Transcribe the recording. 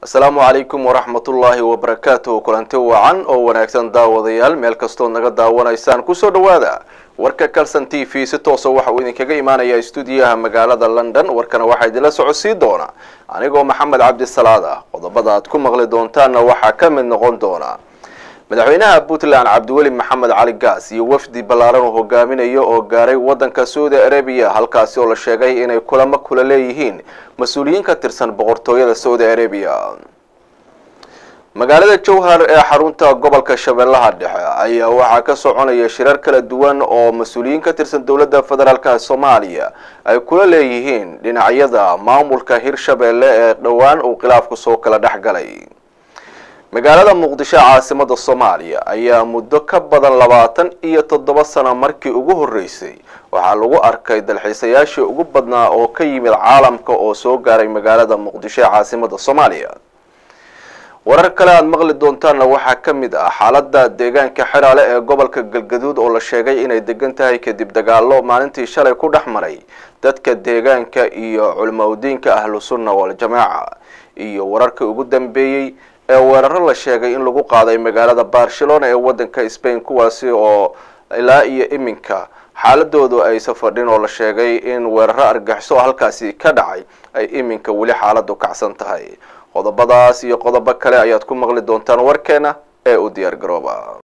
asalaamu calaykum waraxmatullaahi wabarakaatuh kulanti wacan oo wanaagsan daawadayaal meel kastood naga daawanaysaan kusoo dhawaada warka calson t v si toosa waxa uu idinkaga imaanayaa stuudiyaha magaalada london warkana waxaa idinla socodsii doona anigoo maxamed cabdisalaad ah qodobada aad ku maqli doontaanna waxaa ka mid noqon doona madaxweynaha puntland cabdiweli maxamed cali gaas iyo wafdi ballaaran uu hogaaminayo oo gaaray waddanka saudi arabiya halkaasi oo la sheegay inay kulamo kula leeyihiin mas-uuliyiin ka tirsan boqortooyada saudi arabiya magaalada jowhar ee xarunta gobolka shabeellaha dhexe ayaa waxaa ka soconaya shirar kala duwan oo mas-uuliyiin ka tirsan dowladda federaalka soomaaliya ay kula leeyihiin dhinacyada maamulka hirshabeelle ee dhowaan uu khilaafku soo kala dhex galay magaalada muqdisho caasimada soomaaliya ayaa muddo ka badan labaatan iyo toddoba sano markii ugu horreysay waxaa lagu arkay dalxiisayaashii ugu badnaa oo ka yimid caalamka oo soo gaaray magaalada muqdisho ee caasimada soomaaliya warar kale aada maqli doontaanna waxaa ka mid ah xaaladda deegaanka xiraale ee gobolka galgaduud oo la sheegay inay degan tahay kadib dagaalo maalintii shalay ku dhex maray dadka deegaanka iyo culimaudiinka ahlu sunna waljamaaca iyo wararkii ugu dambeeyey ee weeraro la sheegay in lagu qaaday magaalada barcelona ee waddanka spain kuwaasi oo ilaa iyo iminka xaaladoodu aysa fadhin oo la sheegay in weeraro argaxiso halkaasi ka dhacay ay iminka weli xaaladu kacsan tahay qodobadaas iyo qodobo kale ayaad ku maqli doontaan warkeena ee u diyaar garooba